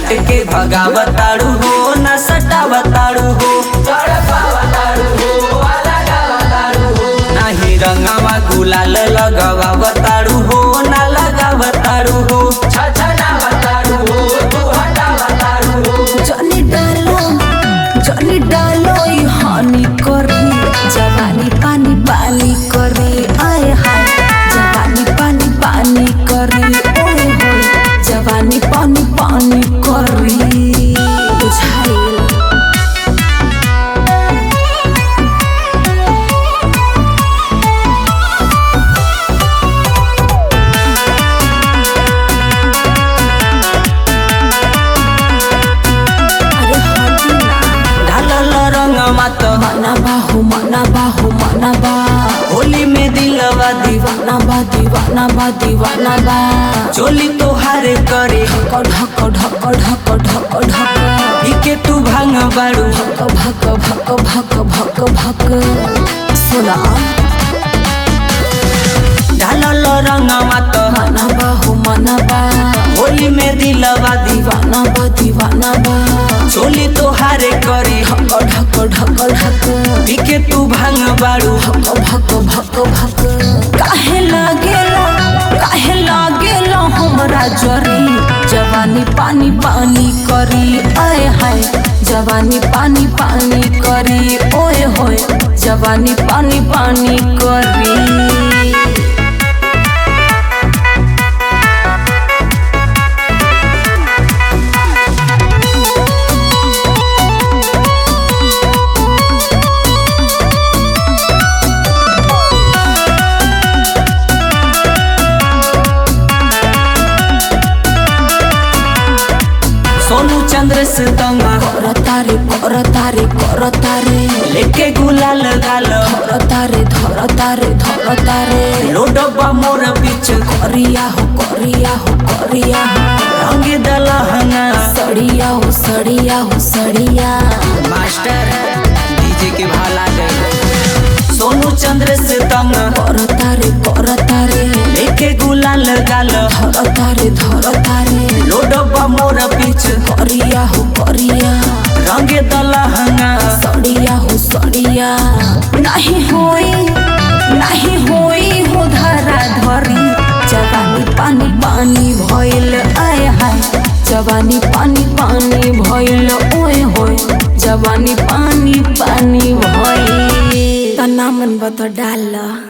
डांट के भगावताड़ू हो न सटावताड़ू हो नाही रंगावा गुलाल लगावताड़ू हो न लगावताड़ू हो जनी डालो जनी डालो ई हानि करी जवानी पानी पानी करी आए हाय जवानी पानी पानी करी ओए होए जवानी पानी पानी करी बुझाइल अरे हटी ना ढालल रंगवा तो मना बाहु मना बाहु मना बा होली में दिलवा दीवा दीवाना बा दीवाना बा दीवाना बा चोली तोहार करे ढक ढक ढक ढक ढक ढक इके तू भांग बाड़ू भक भक भक भक भक भक सुना ढालल रंगवा तो मना बाहु मना बा होली में दिलवा दीवा दीवाना बा दीवाना बा चोली तोहार करे ढक ढक ढक ढक इके तू भांग बाड़ू भक भक भक भक काहे लागेला काहे लागेला हमरा जरी जवानी पानी पानी करी आए हाय जवानी पानी पानी करी ओए होए जवानी पानी पानी करी सोनू चंद्र से तंग करतारे करतारे करतारे लेके गुलाल गाल धरतारे धरतारे धरतारे लोडबा मोर बीच करिया हो करिया हो करिया हो रंग दलहंगा सड़िया हो सड़िया हो सड़िया मास्टर डीजे के भाला गए सोनू चंद्र से तंग करतारे करतारे लेके गुलाल गाल धरतारे धरतारे लोडबा मोर बीच करिया हो करिया रंग दलहंगा सड़िया हो सड़िया नहीं होई नहीं होई हो धरा धरी जवानी पानी पानी भइल आय हाय जवानी पानी पानी भइल ओए होए जवानी पानी पानी भइल तना मन बत डाल